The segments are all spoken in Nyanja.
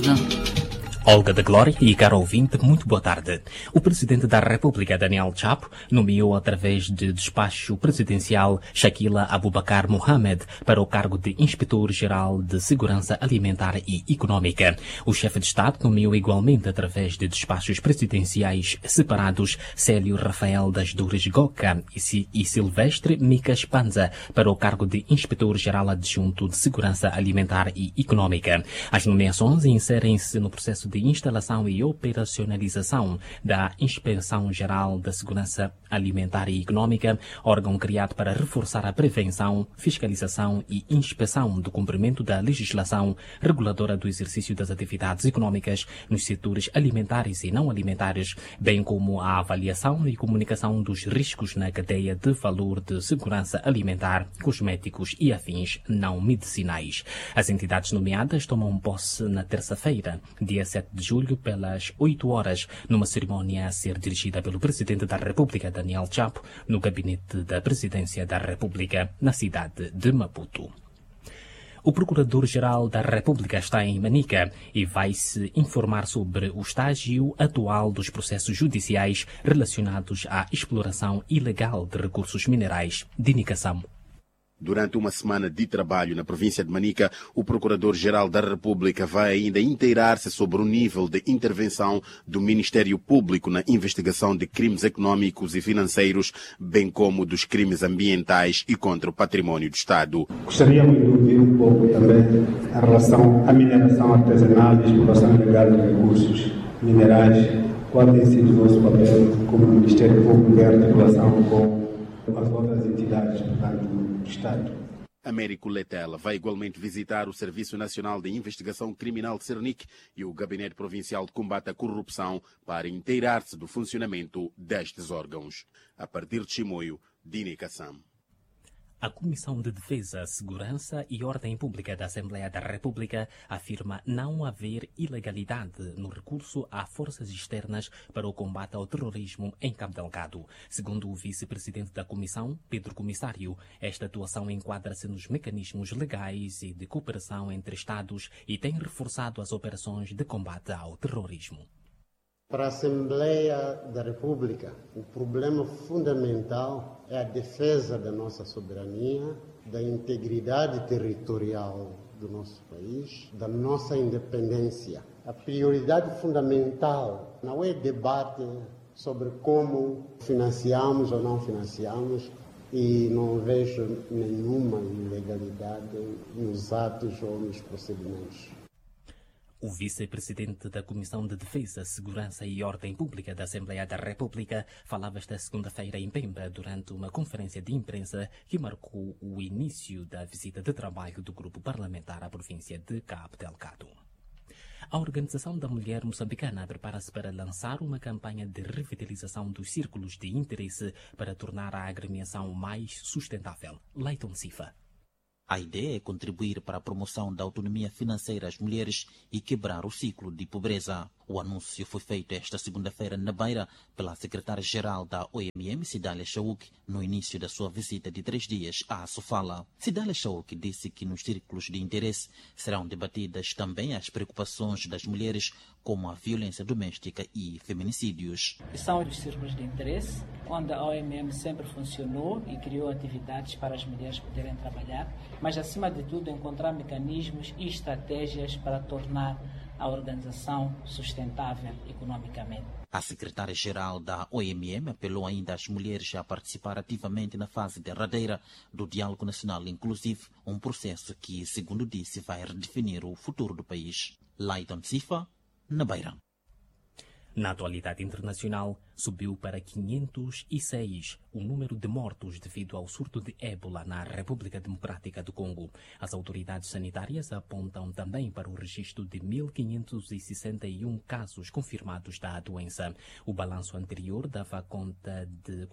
tarde. Olga de Glória e caro ouvinte, muito boa tarde. O Presidente da República, Daniel Chapo, nomeou através de despacho presidencial Shakila Abubakar Mohamed para o cargo de Inspetor-Geral de Segurança Alimentar e Econômica. O chefe de Estado nomeou igualmente através de despachos presidenciais separados Célio Rafael das Dores Goca e Silvestre Micas Panza para o cargo de Inspetor-Geral Adjunto de Segurança Alimentar e Econômica. As nomeações inserem-se no processo de de instalação e operacionalização da Inspeção Geral da Segurança Alimentar e Econômica, órgão criado para reforçar a prevenção, fiscalização e inspeção do cumprimento da legislação reguladora do exercício das atividades econômicas nos setores alimentares e não alimentares, bem como a avaliação e comunicação dos riscos na cadeia de valor de segurança alimentar, cosméticos e afins não medicinais. As entidades nomeadas tomam posse na terça-feira, dia 7 de julho, pelas 8 horas, numa cerimónia a ser dirigida pelo Presidente da República, Daniel Chapo, no gabinete da Presidência da República, na cidade de Maputo. O Procurador-Geral da República está em Manica e vai se informar sobre o estágio atual dos processos judiciais relacionados à exploração ilegal de recursos minerais de indicação Durante uma semana de trabalho na província de Manica, o Procurador-Geral da República vai ainda inteirar-se sobre o nível de intervenção do Ministério Público na investigação de crimes econômicos e financeiros, bem como dos crimes ambientais e contra o patrimônio do Estado. Gostaríamos de ouvir um pouco também em relação à mineração artesanal e exploração ilegal de recursos minerais. Qual tem sido o nosso papel como Ministério Público em articulação com as outras entidades, portanto, do Estado. Américo Letela vai igualmente visitar o Serviço Nacional de Investigação Criminal de Cernic e o Gabinete Provincial de Combate à Corrupção para inteirar-se do funcionamento destes órgãos. A partir de Chimoio, Dini Kassam. A Comissão de Defesa, Segurança e Ordem Pública da Assembleia da República afirma não haver ilegalidade no recurso a forças externas para o combate ao terrorismo em Cabo Delgado. Segundo o vice-presidente da Comissão, Pedro Comissário, esta atuação enquadra-se nos mecanismos legais e de cooperação entre Estados e tem reforçado as operações de combate ao terrorismo. Para a Assembleia da República, o problema fundamental é a defesa da nossa soberania, da integridade territorial do nosso país, da nossa independência. A prioridade fundamental não é debate sobre como financiamos ou não financiamos, e não vejo nenhuma ilegalidade nos atos ou nos procedimentos. O vice-presidente da Comissão de Defesa, Segurança e Ordem Pública da Assembleia da República falava esta segunda-feira em Pemba durante uma conferência de imprensa que marcou o início da visita de trabalho do grupo parlamentar à província de Cabo Delgado. A Organização da Mulher Moçambicana prepara-se para lançar uma campanha de revitalização dos círculos de interesse para tornar a agremiação mais sustentável. Leighton Sifa. A ideia é contribuir para a promoção da autonomia financeira às mulheres e quebrar o ciclo de pobreza. O anúncio foi feito esta segunda-feira na Beira pela secretária-geral da OMM, Cidália Shauk, no início da sua visita de três dias à Sofala. Cidália Shauk disse que nos círculos de interesse serão debatidas também as preocupações das mulheres, como a violência doméstica e feminicídios. São os círculos de interesse, onde a OMM sempre funcionou e criou atividades para as mulheres poderem trabalhar, mas acima de tudo encontrar mecanismos e estratégias para tornar a organização sustentável economicamente. A secretária-geral da OMM apelou ainda às mulheres a participar ativamente na fase derradeira do Diálogo Nacional Inclusivo, um processo que, segundo disse, vai redefinir o futuro do país. Leighton Sifa, na Beira. Na atualidade internacional, subiu para 506 o número de mortos devido ao surto de ébola na República Democrática do Congo. As autoridades sanitárias apontam também para o registro de 1.561 casos confirmados da doença. O balanço anterior dava conta de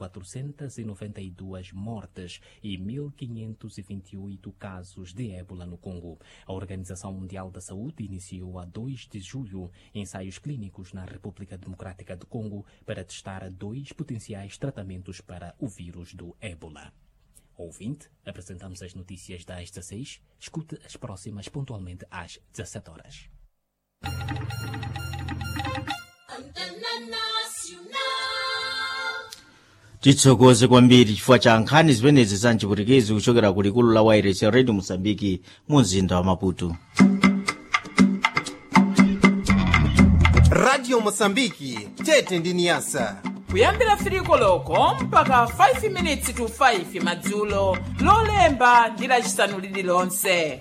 492 mortes e 1.528 casos de ébola no Congo. A Organização Mundial da Saúde iniciou a 2 de julho ensaios clínicos na República Democrática do Congo para testar dois potenciais tratamentos para o vírus do ébola. Ouvinte, apresentamos as notícias das 16. Escute as próximas pontualmente às 17 horas. titsokoze kwambiri chifukwa cha nkhani zimenezi za mchiputikizi kuchokera ku likulu la wairesi radio mosambiki mu mzinda wa maputo radio mosambiki tete ndi niyasa kuyambira firiko loko mpaka 5 minutes to 5 madzulo lolemba ndi lacisanu lililonse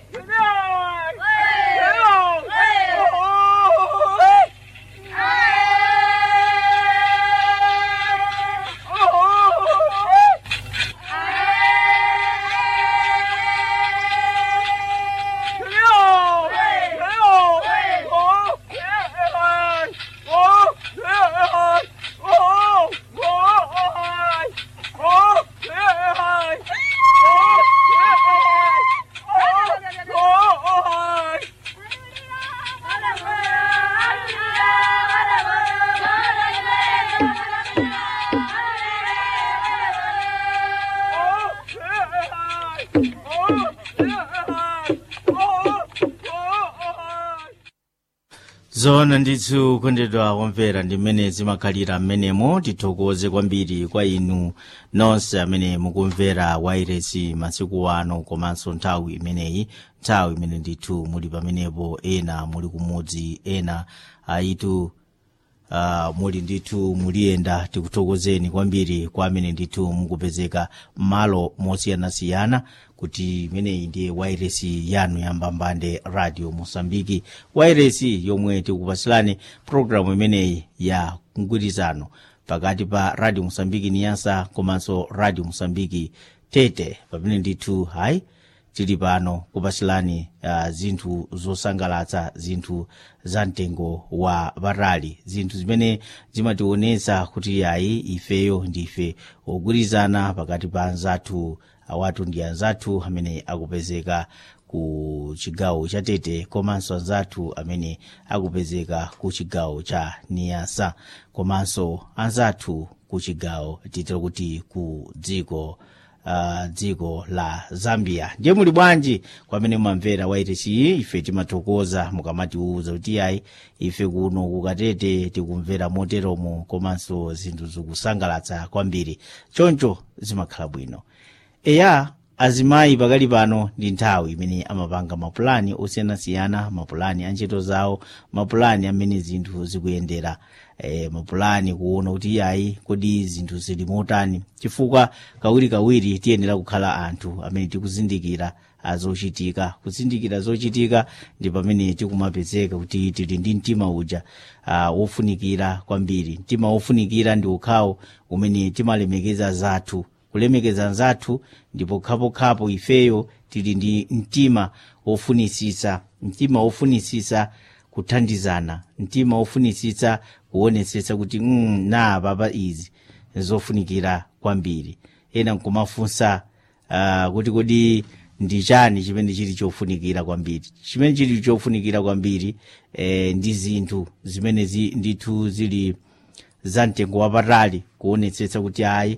zona ndithu kondedwa kumvera ndi mmene zimakhalira mmenemo tithokoze kwambiri kwa inu nonse amene mukumvera wairesi masiku ano komanso nthawi imeneyi nthawi imene ndithu muli pamenepo ena muli kumudzi ena ayitu uh, muli ndithu muliyenda tikuthokozeni kwambiri kwa amene ndithu mukupezeka m'malo mosiyanasiyana kuti imeneyi ndiye wairesi yanu yambambande radio mosambiki wairesi yomwe tikupasilani programu imeneyi ya mgwirizano pakati pa radio mosambiki niyasa komanso radio mosambiki tete pamene ndithu hayi tili pano kupasilani uh, zinthu zosangalatsa zinthu za mtengo wa patali zinthu zimene zimationetsa kuti yayi ifeyo ndife ogwirizana pakati pa anzathu awatu ndi anzathu amene akupezeka ku chigawo cha tete komanso anzathu amene akupezeka ku chigawo cha niyasa komanso anzathu ku chigawo titero kuti ku dziko uh, dziko la zambia ndiye muli bwanji kwamene mumamvera wairesi ife timathokoza mukamatiuza kuti ayi ife kuno kukatete tikumvera moteromo komanso zinthu zikusangalatsa kwambiri choncho zimakhala bwino eya azimayi pakali pano ndi nthawi imene amapanga mapulani osiyanasiyana mapulani a ntchito zawo mapulani amene zinthu zikuyendera e, mapulani kuona kuti yayi kodi zinthu zili motani chifukwa kawirikawiri tiyenera kukhala anthu amene tikuzindikira azochitika kuzindikira zochitika ndi pamene tikumapezeka kuti tili ndi mtima uja uh, wofunikira kwambiri mtima wofunikira ndi ukhawo umene timalemekeza zathu kulemekeza nzathu ndipo khapokhapo ifeyo tili ndi mtima wofunisisa mtima wofunisisa kuthandizana mtima wofunisisa kuonetsetsa kuti mm, na papa izi zofunikira kwambiri ena nkumafunsa uh, kuti kodi ndi chani chimene chili chofunikira kwambiri chimene chili chofunikira kwambiri eh, ndi zinthu zimene zi, ndithu zili za mtengo wapatali kuonetsetsa kuti ayi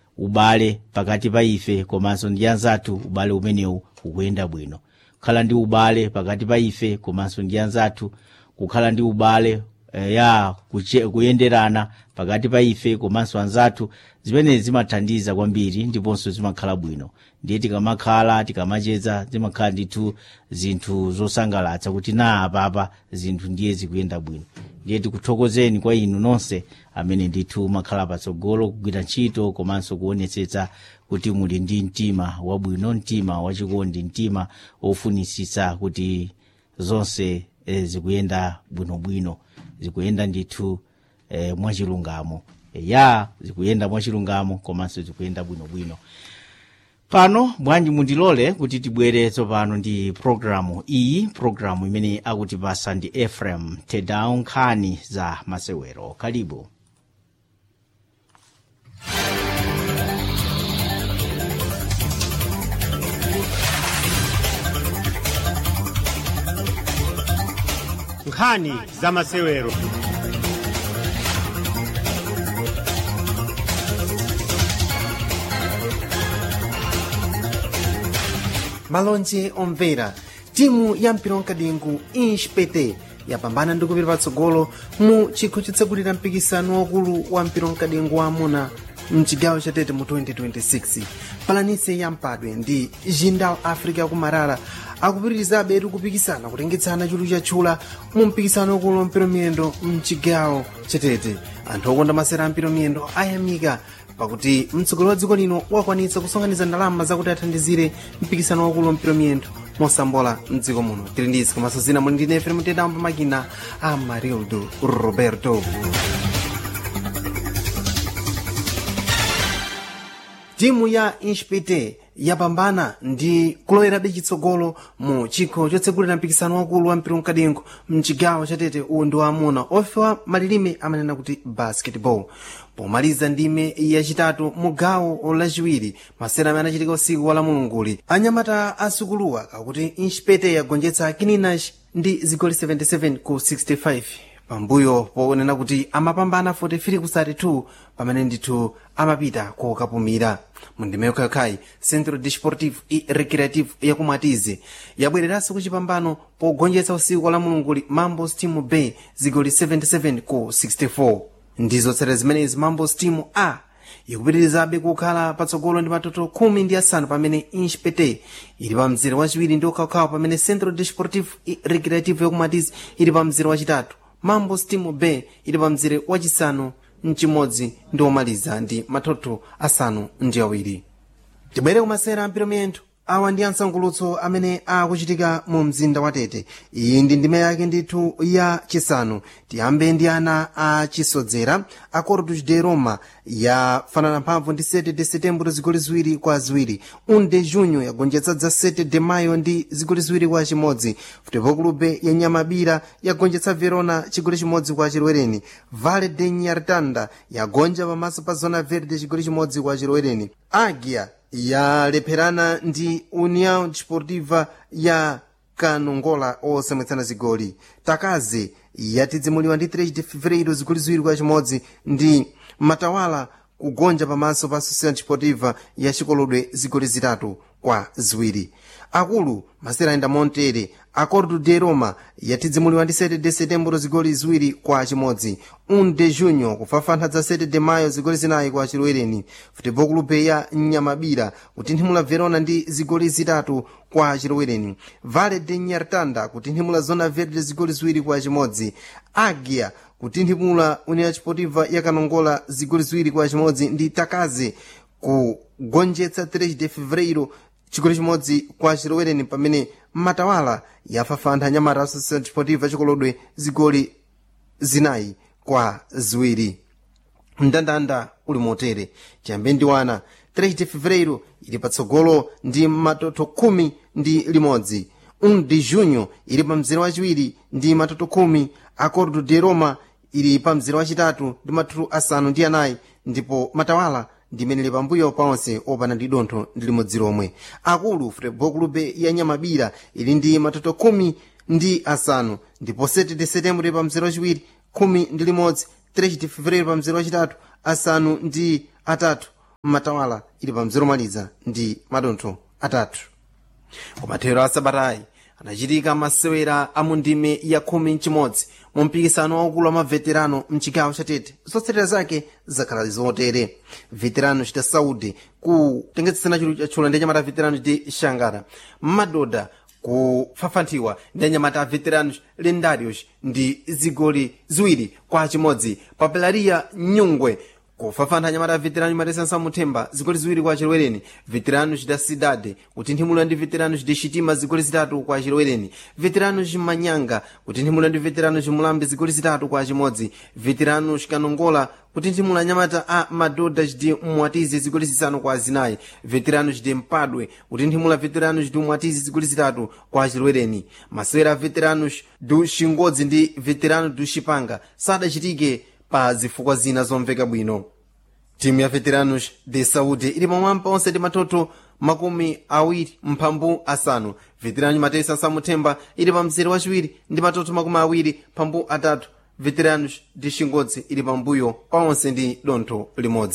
ubale pakati pa ife komanso ndi anzathu ubale umenewu ukuyenda bwino kukhala ndi ubale pakati pa ife komanso ndi anzathu kukhala ndi ubale eh, ya kuche, kuyenderana pakati pa ife komanso anzathu zimenezi zimathandiza kwambiri ndiponso zimakhala bwino ndiye tikamakhala tikamacheza zimakhala ndithu zinthu zosangalatsa kuti na apapa zinthu ndiye zikuyenda bwino ndiye tikuthokozeni kwa inu nonse amene ndithu makhala patsogolo kugwira ntchito komanso kuonetsetsa kuti muli ndi mtima wabwino mtima wachikondi mtima wofunisisa kuti zonse e, zikuyenda bwinobwino zikuyenda ndithu e, mwachilungamo e, ya zikuyenda mwachilungamo komanso zikuyenda bwinobwino pano bwanji mundilole kuti tibwere tsopano ndi programu iyi programu imene akutipasa ndi efrem tedown nkhani za masewero kalibu nkhani za masewero malonje omvera timu ya mpira wamkadengu inspete yapambana ndi kupita patsogolo mu chikho chotsekulira mpikisano wakulu wa mpira wamkadengo wa amuna mchigawo chatete mu 2026 palanise ya mpadwe ndi jindal africa kumarara akupitirizabe kupikisana kutengetsana chulu chatchula mu mpikisano wakulu wa mpira miyendo mchigawo chatete anthu okonda masera a mpira miyendo ayamika pakuti mtsogoleri wa dziko lino wakwanitsa kusonkhanitsa ndalama zakuti athandizire mpikisano wakulu wa mpira miyendo mosambola mdziko muno tili ndi izi komanso zina muli ndine fm mtendambo makina a marildo roberto timu ya inspite yapambana ndi kulowerabe chitsogolo mu chikho chotsekulira mpikisano wakulu wa mpira mkadengo mchigawo chatete uwu ndi waamuna ofewa malilime amanena kuti basketball pomaliza ndime yachitatu mu gawo lachiwiri masera amene anachitika usiku wa lamulunguli anyamata asukuluwa kakuti inspite yagonjetsa kininash ndi zigoli 77 ku 65 pambuyo ponena kuti amapambana 43 ku 32 pamene ndithu amapita kokapumira mu ndime yokhayokhayi centro desportivo e recreativo yakumwatize yabwereranso kuchipambano pogonjetsa usiku wa lamulunguli mambos team bay zigoli 77 ku 64 ndizotsatira zimenezi mambos team a ikupitirizabe kukhala patsogolo ndi matoto khumi ndi asanu pamene inspete ili pa mzere wachiwiri ndi ukhawukhawu pamene centro desportivo e recreativo yakumwatize ili pa mzere wachitatu mambo steam bay ili pa mzere wachisanu mchimodzi ndi omaliza ndi matoto asanu ndi awiri tibwere kumasera ampiro miyendo awa ndi ansangulutso amene akuchitika mu mzinda wa tete iyi ndi ndime yake ndithu ya chisanu tiyambe ndi ana a chisodzera a corpus de roma yafanana mphamvu ndi 7 de setembro zigoli ziwiri kwa ziwiri 1 de junho yagonjetsa dza 7 de mayo ndi zigoli ziwiri kwa chimodzi futebol clube ya nyamabira yagonjetsa verona chigoli chimodzi kwa chilwereni vale de nyartanda yagonja pamaso pa zona verde chigoli chimodzi kwa chilwereni agia yalepherana ndi união desportiva ya kanongola osamwetsana zigoli takaze yatidzimuliwa ndi 3 de fevereiro zigoli ziwiri kwa chimodzi ndi matawala kugonja pamaso pa associação desportiva ya chikolodwe zigoli zitatu kwa ziwiri akulu masera ayenda montere acordo de roma yatidzimuliwa ndi 7 de setembro zigoli ziwiri kwa chimodzi 1 de junho kufafantha dza 7 de mayo zigoli zinayi kwa chilwereni futebol clube ya nyamabira kutinthimula verona ndi zigoli zitatu kwa chilwereni vale de nyartanda kutinthimula zona verde zigoli ziwiri kwa chimodzi agia kutinthimula união desportiva ya kanongola zigoli ziwiri kwa chimodzi ndi takaze kugonjetsa 3 de fevereiro chigoli chimodzi kwa chilwereni pamene matawala yafafantha nyamata associação desportiva chikolodwe zigoli zinayi kwa ziwiri mndandanda uli motere chiyambe ndi wana 3 de fevereiro ili patsogolo ndi matoto khumi ndi limodzi 1 de junho ili pa mzere wachiwiri ndi matoto khumi acordo de roma ili pa mzere wachitatu ndi matoto asanu ndi anayi ndipo matawala ndimenele pambuyo paonse opanda ndi dontho ndi limodzi lomwe akulu futebol clube ya nyamabira ili ndi matoto khumi ndi asanu ndipo 7 de setembro pa mzere wachiwiri khumi ndi limodzi 3 de fevereiro pa mzere wachitatu asanu ndi atatu matawala ili pa mzere omaliza ndi madontho atatu kumathero a sabatayi anachitika masewera a mu ndime ya khumi mchimodzi mu mpikisano waukulu wa maveterano mchigawo chatete zotsatira zake zakhala zotere veterano chita saudi kutengetsetsana chulu chatchula ndi anyamata a veterano chiti shangara madoda kufafanthiwa ndi anyamata a veteranos lendarios ndi zigoli ziwiri kwa chimodzi papelaria nyungwe kufafantha anyamata a veterano matesansa muthemba zigoli ziwiri kwa chilwereni veteranos da cidade kutinthimula ndi veteranos de chitima zigoli zitatu kwa chilwereni veteranos manyanga kutinthimula ndi veteranos mulambe zigoli zitatu kwa chimodzi veteranos kanongola kutinthimula anyamata a madodas de mwatizi zigoli zisanu kwa zinayi veteranos de mpadwe kutinthimula veteranos de mwatizi zigoli zitatu kwa chilwereni masewera a veteranos du xingodzi ndi veterano du xipanga sadachitike pa zifukwa zina zomveka bwino timu ya veteranos de saúde ili pamwamba onse ndi matoto makumi awiri mphambu asanu veterano matesa samuthemba ili pa mzere wachiwiri ndi matoto makumi awiri mphambu atatu veteranos de xingodzi ili pambuyo pa onse ndi dontho limodzi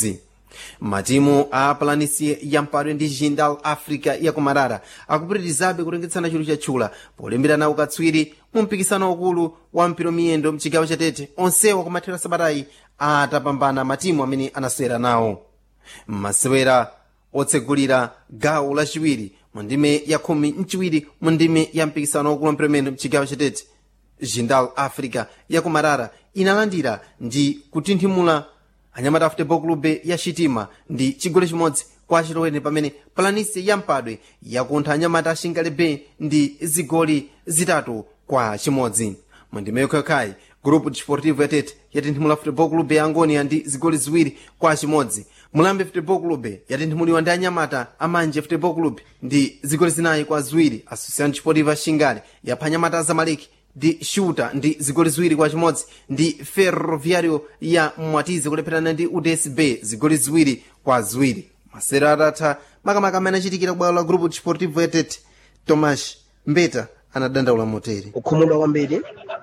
matimu a planície ya mpadwe ndi jindal africa yakumarara akupitirizabe kutengetsana chulu chatchula polimbirana ukatswiri mu mpikisano ukulu wa mpiro miyendo mchigawo chatete onsewa kumathera sabatayi atapambana matimu amene anasewera nawo masewera otsegulira gawo lachiwiri mu ndime ya khumi mchiwiri mu ndime ya mpikisano ukulu wa mpiro miyendo mchigawo chatete jindal africa yakumarara inalandira ndi kutinthimula anyamata futebol clube ya chitima ndi chigoli chimodzi kwa chilowere pamene planície ya mpadwe yakuntha anyamata ashingale bay ndi zigoli zitatu kwa chimodzi mu ndime yokhayokhayi grupo desportivo yatete yatinthimula futebol clube ya angonia ndi zigoli ziwiri kwa chimodzi mulambe futebol clube yatinthimuliwa ndi anyamata amanje futebol clube ndi zigoli zinayi kwa ziwiri association desportiva shingale yapha anyamata azamaleki ndi shuta ndi zigoli ziwiri kwa chimodzi ndi ferroviario ya mwatizi kulepherana ndi udsb zigoli ziwiri kwa ziwiri masewera atatha makamaka amene achitikira bwalo la grupo desportivo yatete tomas mbeta anadandaula motere kukhumudwa kwambiri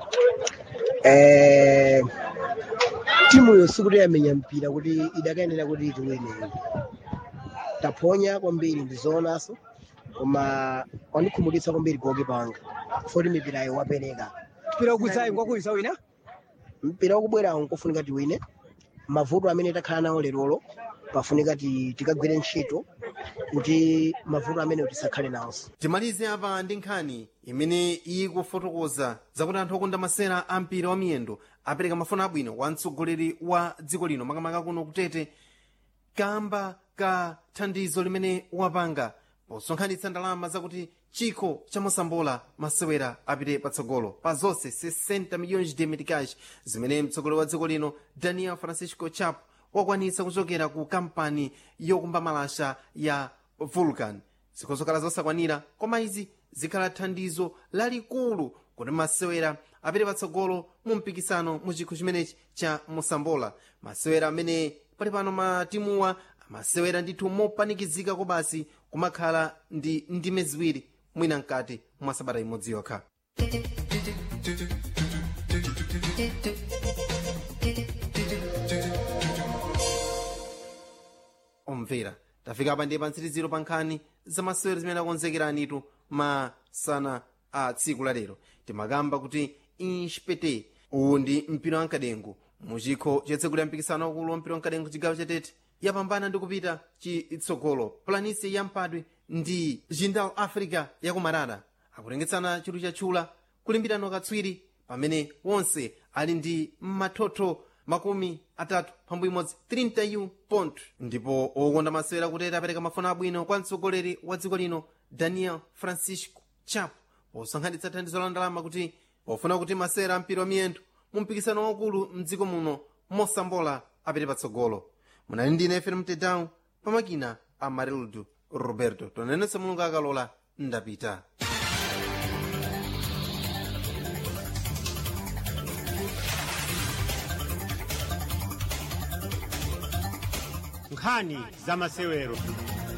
eh, timu yo sikuti yamenya mpira kuti idakayenera kuti itiwine taphonya kwambiri ndizoonaso koma wandikhumudwitsa kwambiri goge panga foti mipirayo wapereka mpira ukwisayi ngwakulisa wina mpira wakubwerawo nkofunika tiwine mavuto amene takhala nawo lerolo pafunika ti- tikagwire ntchito kuti mavuto amene tisakhale nawonso timalize apa ndi nkhani imene ikufotokoza zakuti anthu okonda masera a mpira wa miyendo apereka mafuno abwino kwa mtsogoleri wa dziko lino makamaka kuno kutete kamba ka thandizo limene wapanga posonkhanitsa ndalama zakuti chikho cha mosambola masewera apite patsogolo pa zonse 60 milhões de meticais zimene mtsogoleri wa dziko lino daniel francisco chapo wakwanitsa kuchokera ku kampani yokumba malasha ya vulcan zikhozokhala zosakwanira koma izi zikhala thandizo lalikulu kuti masewera apite patsogolo mu mpikisano mu chikho chimenechi cha mosambola masewera amene pali pano matimuwa amasewera ndithu mopanikizika kobasi kumakhala ndi ndime ziwiri mwina mkati mwa sabata imodzi yokha omvera tafika apa ndiye pa mtsiriziro pa nkhani za masewero zimene akonzekeranitu masana a tsiku lalero timakamba kuti inspete uwu ndi mpira wamkadengu mu chikho chotsegulira mpikisano wakulu wa mpira wamkadengu chigawo chatete yapambana ndi kupita chitsogolo planície ya mpadwe ndi jindal africa yakumarara akutengetsana chidwi chatchula kulimbirana katswiri pamene wonse ali ndi mathotho makumi atatu phambu imodzi 31 pont ndipo okonda masewera kuteta apereka mafuno abwino kwa mtsogoleri wa dziko lino daniel francisco chapo posonkhanitsa thandizo la ndalama kuti pofuna kuti masewera ampira wa miyendo mu mpikisano waukulu mdziko muno mosambola apite patsogolo munali ndine fm mtedown pamakina a marildo roberto tonenetsa mulungu akalola ndapita nkhani za masewero